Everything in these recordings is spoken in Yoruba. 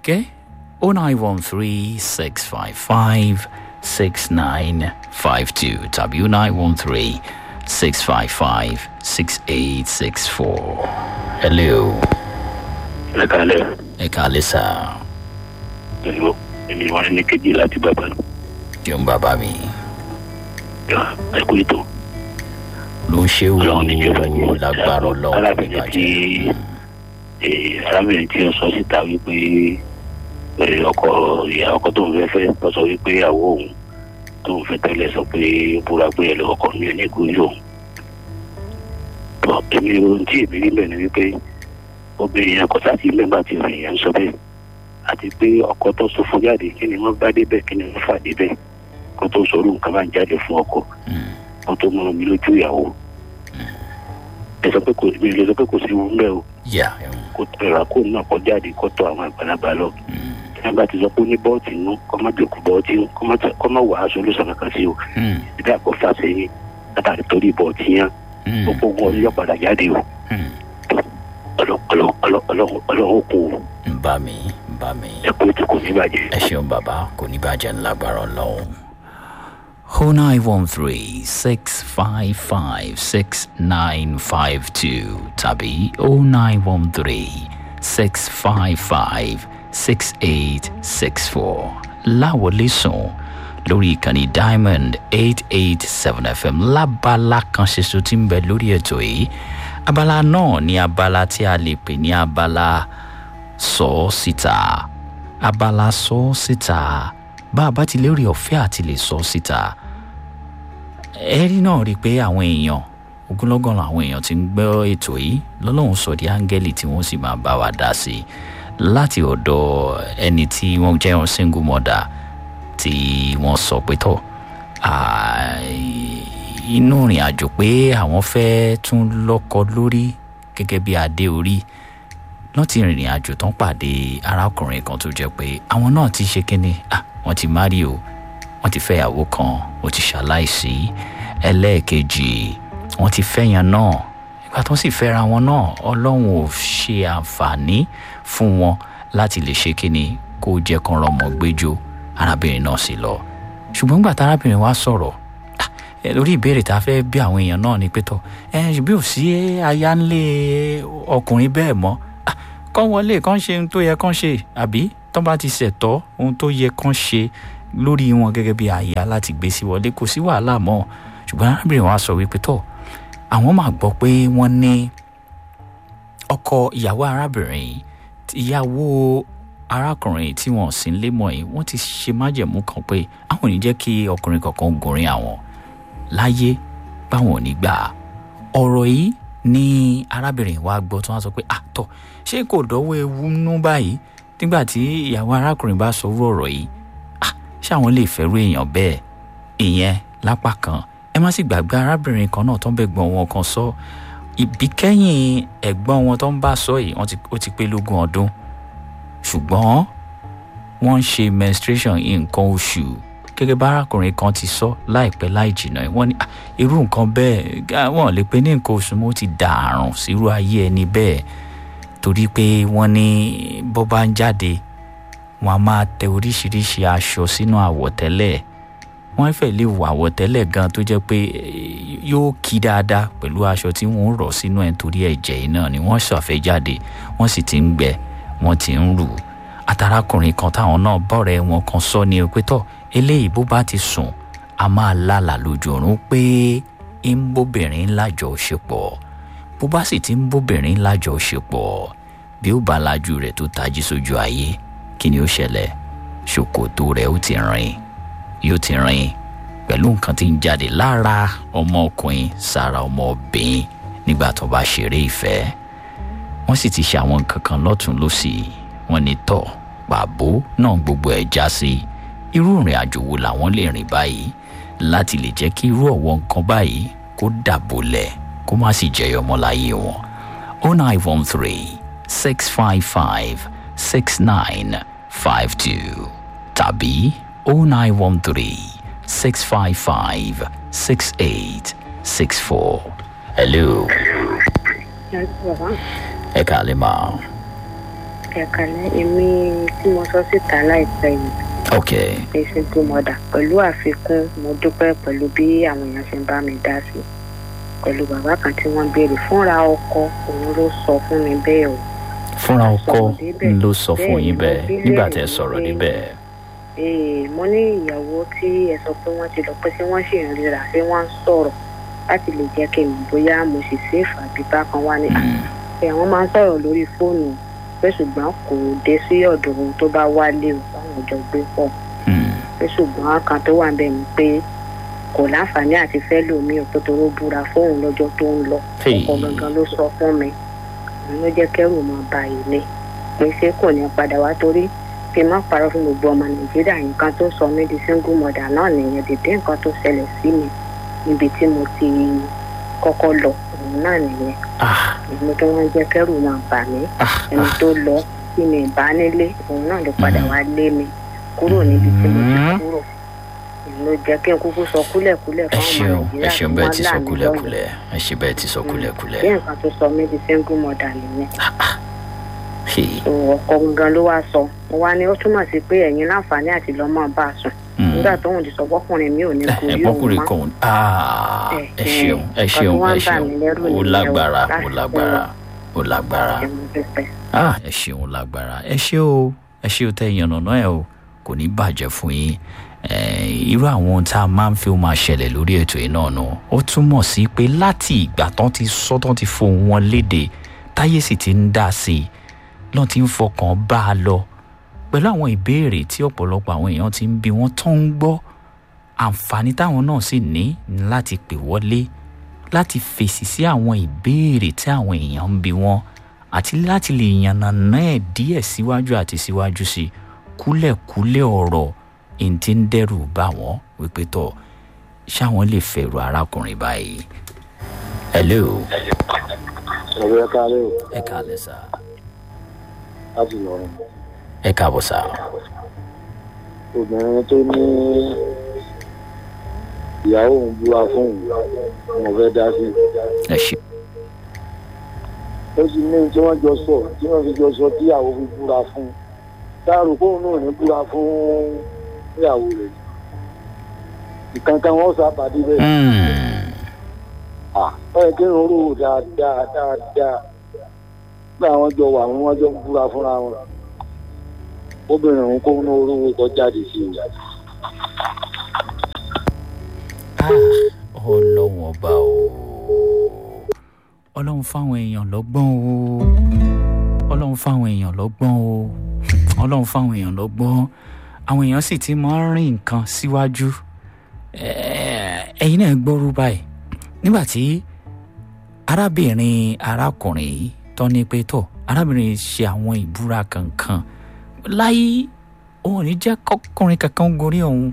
okay oh nine one three six five five six nine five two tàbí oh nine one three six five five six eight six four hello ẹ kálẹ̀ ẹ kàlẹ́ sá pẹ̀lú èmi wọn ní kejì láti bàbá jẹun bàbá mi ẹ kú ètò ló ń ṣe ọlọ́run ní jọba wò lágbára ọlọ́run kò arábìnrin tí bàjẹ́ eh, arábìnrin tí ó sọ síta wípé eh, ọkọ ìyá ọkọ tó ń fẹ́ fẹ́ lọ sọ wípé àwọ̀ òun tó ń fẹ́ tẹ́lẹ̀ sọ pé ó búra pé ẹ lọ ọkọ mi ò ní kú yóò tọ èmi ohun tí èmi rí bẹ́ẹ̀ ni wípé obìnrin yẹn kò sáàtì mẹ́gbà tí obìnrin yẹn ń sọ bẹ́ẹ̀ àti pé ọkọ tó sọ fún jáde kí ni wọ́n bá débẹ̀ kí ni wọ́n fà débẹ̀ kó tó sọ̀rọ̀ nǹkan bá ń jáde fún ọkọ Mm, kó tó mọ mi lójú ìyàwó ẹ sọ pé kò mi lè sọ pé kò sí wọn bẹ́ẹ̀ o yeah, mm, kó tẹ̀ra kó náà kó jáde kó tọ àwọn àgbàlagbà lọ mm, tí wọ́n bá ti sọ pé ó ní bọ́ọ̀tì nú kó má jòkó bọ́ọ̀tì nú kó má tẹ- kó má wàá solúsàn kankan sí o mm, ìdá kó fà sẹ́yìn látàrí torí bọ́ọ̀tì yẹn mm, gbogbo wọn yọ padà jáde o mm. Ọlọ́- ọlọ́- ọlọ́- ọlọ́- ọlọ́run kò ń bá mi ń bá mi. ẹ kó ètò kò ní bàjẹ́. ẹ ṣeun bàbá kò ní bàjẹ́ ńlágbára ọlọ́run. o nine one three six five five six nine five two tàbí o nine one three six five five six eight six four láwọlé sùn lórí ìkànnì diamond eight eight seven fm lábala kan ṣoṣo tí ń bẹ lórí ètò yìí abala náà ní abala tí a lè pè ní abala sọ ọ́ síta abala sọ ọ́ síta bá a bá ti lérè ọ̀fẹ́ àti lè sọ ọ́ síta ẹ̀rí náà rí i pé àwọn èèyàn ogunlọ́gọ̀ àwọn èèyàn ti ń gbọ́ ètò yìí lọ́lọ́run sọ di áńgẹ́lì tí wọ́n sì máa bá wa dá sí i láti ọ̀dọ̀ ẹni tí wọ́n jẹ́ single mother tí wọ́n sọ pé tọ̀ ah, inú ìrìn àjò pé àwọn fẹ́ tún lọ́kọ lórí gẹ́gẹ́ bí adé orí lọ́n ti rìnrìn àjò tán pàdé arákùnrin kan tó jẹ́ pé àwọn náà ti ṣe kínní ah wọ́n ti má rí o wọ́n ti fẹ́yàwó kan ó ti ṣaláìsí ẹlẹ́ẹ̀kejì wọ́n ti fẹ́yàn náà ìgbà tó sì fẹ́ra wọn náà ọlọ́run ò ṣe àǹfààní fún wọn láti lè ṣe kínní kó jẹ́ kan rọmọ gbẹ́jọ́ arábìnrin náà sì lọ ṣùgbọ́n nígbà tá arábìnrin wa sọ̀rọ̀ ah, ẹ, lórí ìbéèrè tá a fẹ́ bí àwọn èèyàn náà ni pé tọ́ ẹ ṣùgbọ́n ò sí aya ńlé ọkùnrin bẹ́ẹ̀ mọ́ Ah, kán wọlé kán ṣe ohun tó yẹ kán ṣe àbí tán bá ti ṣẹ̀tọ́ ohun tó yẹ kán ṣe lórí wọn gẹ́gẹ́ bí àyà láti gbé sí wọlé kò sí wàhálà mọ́ ṣùgbọ́n arábìnrin wa sọ wípé tọ́ àwọn máa gbọ́ pé wọ́n ní ọkọ ìyàwó arábìnrin yìí ìyàwó arákùnrin tí wọn sì ń lé mọ́ yìí wọ́n ti ṣe májẹ̀mú kan pé àwọn ò ní jẹ́ kí ọkùnrin kankan gùnrin àwọn láyé báwọn ò ní gbà á ọ̀rọ̀ yìí ní arábìnrin wa gbọ́ tí wọ́n sọ pé àtọ̀ ṣé kò dọ́wọ́ ewu nú báyìí nígbà tí ìyàwó arákùnrin bá sọ orú ọ̀rọ̀ yìí ah ṣé àwọn lè fẹ́rù èèyàn bẹ́ẹ̀ ìyẹn lápá kan ẹ má sì gbàgbé arábìnrin kan náà tó ń bẹ gbọ́n wọn kan sọ ìbíkẹ́yìn ẹ̀gbọ́n wọn tó ń bá sọ yìí wọ́n ti- ó ti pé lógún ọdún ṣùgbọ́n wọ́n ń ṣe menstruation nǹkan oṣù gẹ́gẹ́ bá arákùnrin kan ti sọ láìpẹ́ láì jìnnà wọ́n ní "Ah, irú nǹkan bẹ́ẹ̀ gá- wọ́n lè pe ní nǹkan oṣù mo ti dà àrùn sírú ayé ẹni bẹ́ẹ̀ torí pé wọ́n ní bó bá ń jáde wọ́n á máa tẹ oríṣiríṣi aṣọ sínú àwọ̀tẹ́lẹ̀ wọ́n fẹ́ lè wọ àwọ̀tẹ́lẹ̀ gan tó jẹ́ pé eh, yóò kí dáadáa pẹ̀lú aṣọ tí wọ́n ń rọ̀ sínú ẹ̀ torí ẹ̀jẹ̀ yìí náà ni wọ́n ṣàfẹ́ jáde wọ́n sì ti ń gbẹ wọ́n ti ń rù àtàrákùnrin kan táwọn náà bọ̀rẹ̀ wọn kan sọ ní pé tọ́ eléyìí bó bá ti sùn a máa lálà lójú oorun pé ń bóbìnrin lájọṣepọ̀ bó bá sì ti ń bóbìnrin lájọṣepọ̀ bí ó bá lajú rẹ̀ tó tají sójú ayé kí ni ó ṣẹlẹ̀ ṣòkòtò rẹ̀ ó ti rìn yóò ti rìn pẹ̀lú nǹkan tí ń jáde lára ọmọkùnrin sára ọmọbìnrin nígbà tó bá ṣeré ìfẹ́ wọ́n sì ti ṣe àwọn nǹkan kan lọ́tún lọ́sì wọ́n ní tọ̀ pàbó náà gbogbo ẹ̀ já sí irú ìrìn àjò wo làwọn lè rìn báyìí láti lè jẹ́ kí irú ọ̀wọ́ nǹkan báyìí kó dàbòlẹ̀ kó má sì jẹyọ mọ́ láyé wọn. oh nine one three six five five six nine five two tàbí oh nine one three six five five six eight six four. hello ẹ kàlẹ́ máa. ẹ̀kálẹ́ èmi tí mo sọ síta láìpẹ́ yìí ok ní single mother pẹ̀lú àfikún mo dúpẹ́ pẹ̀lú bí àwọn èèyàn ṣe ń bá mi dá sí pẹ̀lú bàbá kan tí wọ́n béèrè fúnra ọkọ òun ló sọ fún mi bẹ́ẹ̀ o fúnra ọkọ sọ̀rọ̀ débẹ̀. ló sọ fún Bẹ́ẹ̀ yín ni, bẹ́ẹ̀ mo bí nígbà léèrè tẹ́ sọ̀rọ̀ pé- níbẹ̀ Ee, mo ní ìyàwó tí ẹ sọ pé wọ́n ti lọ pé ṣé wọ́n sì ń ríra ṣé wọ́n ń sọ̀rọ̀ láti lè jẹ́ kí n mọ̀ bóyá mo sì ṣèfà àbí bákan wá ní Mm, pé àwọn máa ń sọ̀rọ̀ lórí fóònù pé ṣùgbọ́n kò dé sí ọ̀dọ̀ ohun tó bá wálé o báwọn jọ gbé pọ̀ mm, pé ṣùgbọ́n kan tó wà ń bẹ̀ ni pé kò láǹfààní àti fẹ́ lòmí ò tó toró búra fóun lọ́jọ́ tó ń lọ Hey. ọkọ gangan ló sọ fún mi òun ló jẹ́ kẹ́rù máa ba ilé pé ṣé kò ní padà wá torí kí n má parọ́ fún gbogbo ọmọ nàìjíríà nǹkan tó sọ mí di single mother náà nìyẹn dìde nǹkan tó ṣẹlẹ̀ sí mi níbi tí mo ti kọ́kọ́ lọ òun náà nìyẹn ah èmi tó wọ́n jẹ́ kẹ́rù máa bà mí ah ẹni ah tó lọ tí mi bá nílé òun náà ló padà wá lé mi kúrò níbi tí mo ti Mm. kúrò èmi ló jẹ́ kí n kúkú sọ kúlẹ̀kúlẹ̀ ẹ fún ọmọ ṣeun ẹ nàìjíríà ṣeun tí bẹ́ẹ̀ wọ́n ti là sọ mí lọ́yẹ̀ kúlẹ̀kúlẹ̀ ẹ ṣe bẹ́ẹ̀ ti sọ bí kúlẹ̀kúlẹ̀ nǹkan tó sọ mí di single mother nìyẹn Hey, so ọkọ gangan ló wá sọ mo wá ní ó túmọ̀ sí pé ẹ̀yin láǹfààní àti lọ́mọ bá a sùn mm. nígbà tóun ti sọ fọkùnrin mi ò ní kú ẹ yóò bọ́kùnrin mọ́ kan ah Eh, ẹ eh, ṣeun ẹ nǹkan ṣeun tó wá ẹ ń bà ṣeun mí lẹ́rù ó nìyẹn o, lágbára ó láti lágbára ó lágbára ẹ̀mú pípẹ́. ah ẹ ṣeun lágbára ẹ ṣe o ẹ ṣe o tẹ ìyànnàná ẹ o kò ní bàjẹ́ fún yín Eh, irú àwọn ohun tá a máa ń fi ó máa ṣẹlẹ̀ lórí ètò yìí náà nù ó túmọ̀ sí pé láti ìgbà tán ti sọ tán ti fohùn wọn léde táyé sì ti ń dá sí i lọ́n ti ń fọkàn bá a lọ pẹ̀lú àwọn ìbéèrè tí ọ̀pọ̀lọpọ̀ àwọn èèyàn ti ń bi wọ́n tó ń gbọ́ àǹfààní táwọn náà sì ní ní láti pè wọlé láti fèsì sí àwọn ìbéèrè tí àwọn èèyàn ń bi wọ́n àti láti lè yànnàná ẹ̀ díẹ̀ síwájú àti síwájú sí i kúlẹ̀kúlẹ̀ ọ̀rọ̀ èyí tí ń dẹ́rù bá wọn wípé tọ̀ ṣáwọn lè fẹ̀rù arákùnrin báyìí. hello ọ̀rọ̀ ẹ káàárẹ̀ o ẹ káàlẹ́ sá láti lọ́rùn ẹ káàbọ̀ sá obìnrin tó ní ìyàwó òun búra fún òun mo fẹ́ dá sí ẹ ṣe ó sì ní tí wọ́n jọ sọ tí wọ́n fi jọ sọ tí ìyàwó fi búra fún dáàrú kóun náà ní búra fún ìyàwó rẹ̀ ìkankan wọn sábàdí bẹ́ẹ̀ Mm, à ó yẹ kí n rò dáadáa dáadáa pé àwọn jọ wà wọn jọ ń búra fúnra wọn obìnrin òun kóun náà orúkọ kọ jáde sí i. ah, ọlọ́run ọba o ọlọ́run fáwọn èèyàn lọ́gbọ́n o ọlọ́run fáwọn èèyàn lọ́gbọ́n o ọlọ́run fáwọn èèyàn lọ́gbọ́n àwọn èèyàn sì ti máa ń rìn nǹkan síwájú Eh, ẹ̀yin náà gbọ́rú báyìí nígbà tí arábìnrin arákùnrin yìí tọ́ ní pé tọ̀ arábìnrin ṣe àwọn ìbúra kankan láyé òun ò ní jẹ́ kọ́kùnrin kankan gorí òun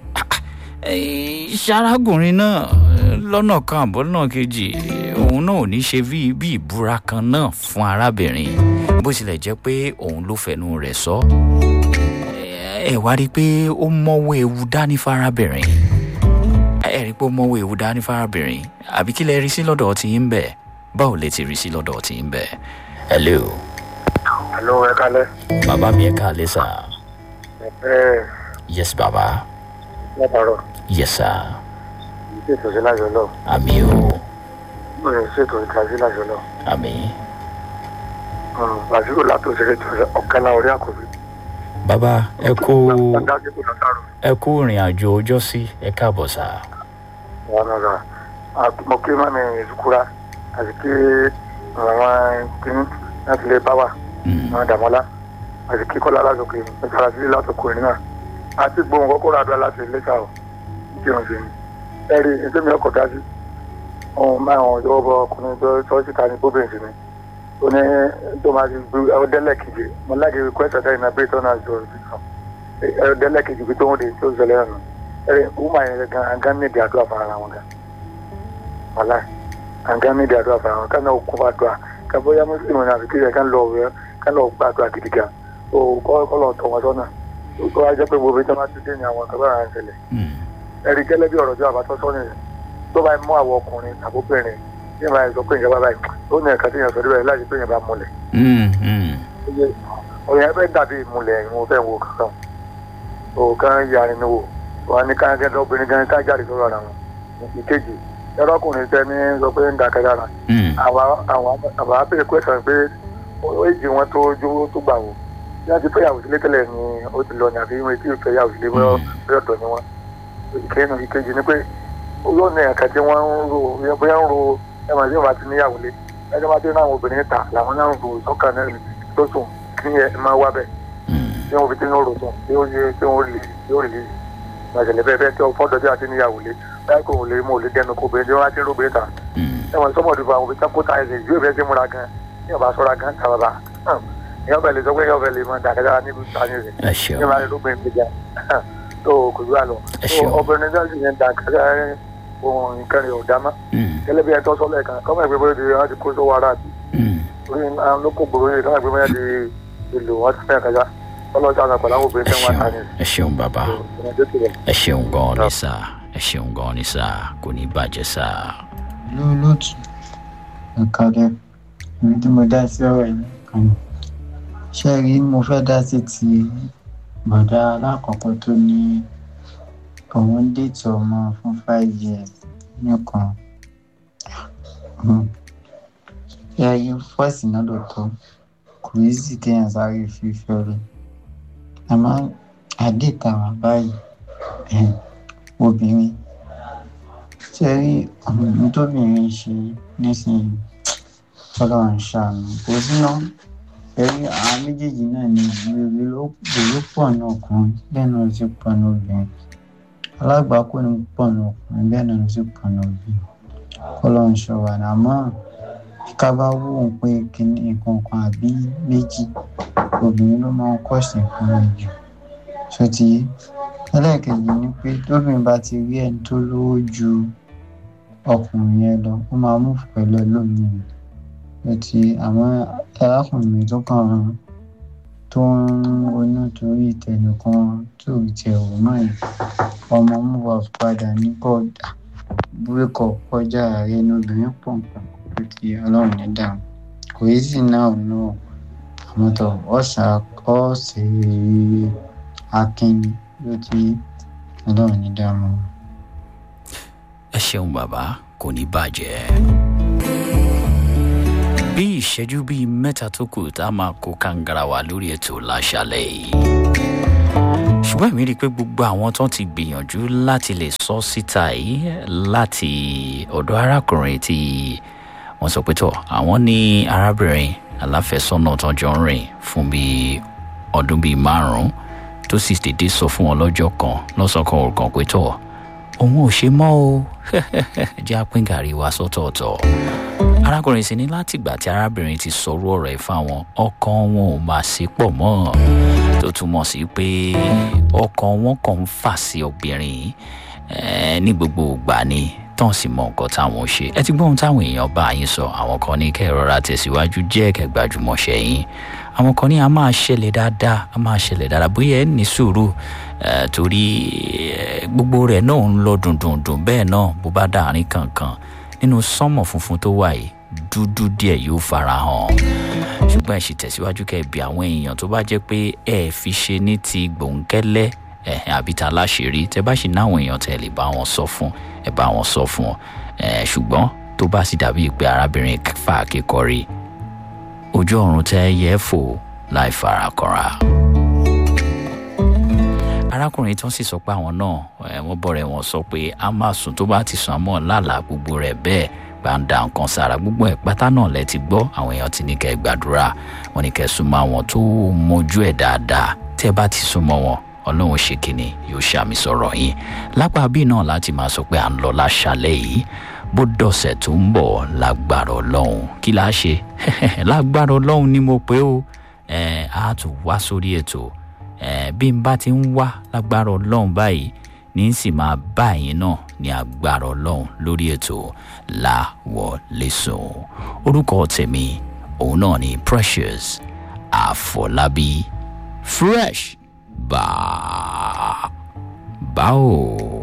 ṣarákùnrin náà eh, lọ́nà kan àbọ̀ lọ́nà kejì òun náà ò ní ṣe bí bí ìbúra kan náà fún arábìnrin bó tilẹ̀ jẹ́ pé òun ló fẹnu rẹ̀ sọ ẹ wá rí i pé ó mọ́wọ́ ewu dání fárábìnrin ẹ rí i pé ó mọ́wọ́ ewu dání fárábìnrin àbí kí lẹ rí sí lọ́dọ̀ tí ń bẹ̀ báwo lẹ ti rí sí lọ́dọ̀ tí ń bẹ̀ hello Hello, ẹ kálẹ́. bàbá mi ẹ káàlẹ́ sà ẹ yes bàbá látàárọ̀ yes sir ṣètò sí lájọ náà àmì o mo lè ṣètò ìtàgé lájọ náà àmì làzírò látòsílẹ̀ tó ọ̀kan náà orí àkọ́bí. bàbá ẹ kú dájú kò látàrọ̀ ẹ kú ìrìn àjò ọjọ́ sí ẹ káàbọ̀ sà wọn náà rà mo kí mami ìsukura àti kí àwọn kìíní láti lè bá wà Mm, àwọn dàmọ́lá àti kí kọ́lá látòkè ìfarasílẹ̀ látòkè náà àti gbóhùn kọ́kọ́ rà dọ́ láti ilé sáà kí wọ́n ṣe ní. ẹ̀rí ẹgbẹ́ mi ọkọ̀ dájú ohun máa wọn yọwọ́ bọ ọkùnrin tó tọ́ síta ní bóbìnrin sí ni ó ní tó máa ti gbé ọdẹ́lẹ̀ kejì mo láti request ọ̀dẹ́ ìnáwó bẹ́ẹ̀ tó náà jọ ọdẹ́lẹ̀ kejì bí tó ń de tó ń ṣẹlẹ̀ ẹ̀rọ ẹ̀rí wúmà yẹn gan angán ní ìdí àdúrà fún ara wọn gan wàlá angán ní ìdí àdúrà fún ara wọn kánà òkú bá dùà kábóyá mùsùlùmí náà àbíkí yẹn kán lọ ọ̀rẹ́ kán lọ gbàdúrà gidi gan ó kọ́ lọ tọ̀ wọn sọ́nà ó wá jẹ́ pé gbogbo ìjọba ti dé ní àwọn kan báyà ń ṣẹlẹ̀ mm, ẹ̀rí gẹ́lẹ́ bí ọ̀rọ̀ tí bàbá tó sọ nìyẹn tó bá mú àwọn ọkùnrin àbóbìnrin tí ìbá sọ pé ìjọba báyìí ó ní ẹ̀ka tí yẹn sọ níbẹ̀ láti pé yẹn bá múlẹ̀ mm, mm. ó yẹ ọ̀yàn ẹ fẹ́ dàbí ìmùlẹ̀ ìwọ̀n fẹ́ wo kankan o kan yarin ni wo wọn ní ká gẹ́gẹ́ obìnrin gan ká jáde sọ̀rọ̀ ara wọn ìkejì ẹlọ́kùnrin tẹ́ni sọ pé ń dàkẹ́ dára Mm. àwa àwa àwa abẹ́rẹ́ kwẹ́sàn pé ó èjì wọn tó jó tó gbà wò bí wọ́n ti fẹ́ yàwó sílé tẹ́lẹ̀ ni ó ti lọ ní àbí wọn ti fẹ́ yàwó sílé bóyá bóyá ọ̀dọ̀ ni wọn ìkẹyìn ìkejì ni pé yóò ní ẹ̀ka tí wọ́n ń ro bóyá ń ro ẹ̀mọ̀ tí wọ́n bá ti níyàwó lé ẹjọ́ bá dé náà àwọn obìnrin ta làwọn náà ń ro sọ́kàn náà tó sùn kí ẹ máa wá bẹ́ẹ̀ Mm. tí wọ́n fi tí wọ́n rò sùn tí ó yẹ tí wọ́n lè yóò lè gbàgẹ̀lẹ̀ bẹ́ẹ̀ bẹ́ẹ̀ tí wọ́n fọ́dọ̀ bí a ti níyàwó lé báyìí kò lè mú òlé dẹnu kó bẹ́ẹ̀ tí wọ́n á ti ń ro bẹ́ẹ̀ ta Mm. ẹ̀wọ̀n sọ́mọ̀dù fún àwọn òbí tán kó ta ẹ̀sìn ìjú ìfẹ́ sí múra gan ní ọba sọ́ra gan ta bàbá ìyá ọbẹ̀ lè sọ pé ìyá ọbẹ̀ lè mọ dàgẹ́dà níbi ìta ní rẹ̀ ẹ ní ṣeun ìlànà lóbìnrin ti jà tó kò ju àlọ́ Ẹ ṣeun. obìnrin náà sì yẹn dàgẹ́dà ohun nǹkan rẹ̀ ò dá mọ́ Mm. gẹ́lẹ́ bí ẹ tọ́ sọ́lẹ̀ kan kọ́mọ̀ ìgbé bóyá ti wọ́n ti kó sówó ara àti Mm. orí àwọn lóko gbòòrò yìí kọ́mọ̀ ìgbé bóyá ti ìlú wọn ti fẹ́ kájá ọlọ́sàn àgbà pẹ̀lú àwọn obìnrin ẹ tẹ́ wọ́n ta ṣeun ní ẹ ṣeun bàbá ìrìnàjò tirẹ̀. ẹ ṣeun gan ni sá ẹ ṣeun gan ni sá kò ní bàjẹ́ sá. lóòlótù ìkàlẹ̀ èmi tí mo dá sí ọ̀rọ̀ yìí kan ní. ṣé ẹ rí mo fẹ́ dá sí ti bọ̀dá alákọ̀ọ́kọ́ tó ní òun ń dètò ọmọ fún five years nìkan. Hmm. ṣé ẹ rí fọ́ọ̀sì náà lóòótọ́ kò í sì kéèyàn sáré fífẹ́ rẹ̀ àmọ́ àdètà wà báyìí eh, obìnrin ṣe rí ohun tóbìnrin ṣe nísìnyí ọlọ́run ṣàánú kò síná ẹ̀rí àwọn méjèèjì náà ní ìrírí ló ìrírí pọ̀ ní ọkùnrin bẹ́ẹ̀ náà ló sì pọ̀ ní obìnrin alágbàákò ní pọ̀ ní ọkùnrin bẹ́ẹ̀ náà ló sì pọ̀ ní obìnrin ọlọ́run ṣọwà ní àmọ́ ká bá wò ó pé kíní nǹkan kan àbí méjì obìnrin ló máa ń kọ̀sì nǹkan náà jù ṣó ti yé ẹlẹ́ẹ̀kejì ni pé tóbìnrin bá ti rí ẹni tó lówó ju ọkùnrin yẹn lọ ó máa mú pẹ̀lú ẹlòmíì ló ti àwọn arákùnrin mi tó kàn án tó ń ronú torí ìtẹnìkan tó rí tiẹ̀ wò náà yìí ọmọ mú wa padà ní kọ́ọ̀dà búrẹ́kọ̀ kọjá ààrẹ ní obìnrin pọ̀ nǹkan tó ti ọlọ́run ní dàrú kò yí sí náà náà àmọ́ tó ọ̀sà ọ̀sẹ̀ akínni ló ti ọlọ́run ní dàrú. ẹ ṣeun bàbá kò ní bàjẹ́. bí ìṣẹ́jú bíi mẹ́ta tó kù tá a máa kó kàǹgàrà wá lórí ètò láṣálẹ̀ yìí. ṣùgbọ́n èmi rí i pé gbogbo àwọn tó ti gbìyànjú láti lè sọ síta yìí láti ọ̀dọ̀ arákùnrin tí wọ́n sọ pé tọ̀ àwọn ní arábìnrin aláfẹ́sọ́nà tó jọ ń rìn fún bíi ọdún bíi márùn-ún tó sì dédé sọ fún wọn lọ́jọ́ kan lọ́sọ̀kan òrukàn pé tọ̀ òun ò ṣe mọ́ o jẹ́ àpín gàrí wa sọ́tọ̀ọ̀tọ̀ arákùnrin sì ní látìgbà tí arábìnrin ti sọrú ọ̀rọ̀ ẹ̀ fáwọn ọkàn wọn ò máa ṣe pọ̀ mọ́ tó túmọ̀ sí pé ọkàn wọn kàn ń fà sí obìnrin eh, ní gbogbo ìgbà ni tán sì mọ nǹkan táwọn ṣe ẹ ti gbọ́ ohun táwọn èèyàn bá yín sọ àwọn kan ní kẹ́ ẹ rọra tẹ̀síwájú jẹ́ kẹ́ gbajúmọ̀ ṣẹ́yìn àwọn kan ní a máa ṣẹlẹ̀ dáadáa a máa ṣẹlẹ̀ dáadáa bóyá ẹ ní sùúrù eh, torí eh, gbogbo rẹ̀ náà ń lọ dùndùndùn bẹ́ẹ̀ náà bó bá dàárín kankan nínú sánmọ̀ funfun tó wà yìí dúdú díẹ̀ yóò fara hàn ṣùgbọ́n ẹ sì tẹ̀síwájú kẹ́ ẹ bí àwọn èèyàn tó bá jẹ́ pé ẹ fi ṣe ní ti gbòǹkẹ́lẹ́ ẹ̀hìn àbí ta láṣìírí tẹ bá sì náwọn èèyàn tẹ lè bá wọn sọ fún ẹ bá wọn sọ fún ọ ẹ ṣùgbọ́n tó bá sì dàbí pé arábìnrin fà kékọrí ojú ọ̀run tẹ yẹ fò láì farakọra arákùnrin tó sì sọ pé àwọn náà ẹ wọn bọ̀rẹ̀ wọn sọ pé a máa sùn tó bá ti sùn àmọ́ lálàá gbogbo rẹ̀ bẹ́ẹ̀ bá ń da nǹkan sára gbogbo ẹ̀ pátá náà lẹ ti gbọ́ àwọn èèyàn ti ní kẹ́ ẹ gbàdúrà wọn ní kẹ́ ẹ súnmọ́ àwọn tó mójú ẹ̀ dáadáa tẹ́ bá ti súnmọ́ wọn ọlọ́run ṣe kínní yóò ṣàmì sọ̀rọ̀ yín lápá bíi náà láti máa sọ pé à ń lọ láṣálẹ̀ yìí bó dọ̀sẹ̀ tó ń bọ̀ lágbára ọlọ́run kí la ṣe lágbára ọlọ́run ni mo pé o ẹ̀ á tún wá sórí ètò ẹ̀ bí n bá ti ń wá lágbára ọlọ́run báyìí ní sì máa bá ẹ̀yin náà ní agbára ọlọ́run lórí ètò láwọlẹ́sùn orúkọ tèmi òun náà ni precious àfọlábí fresh bá báwo.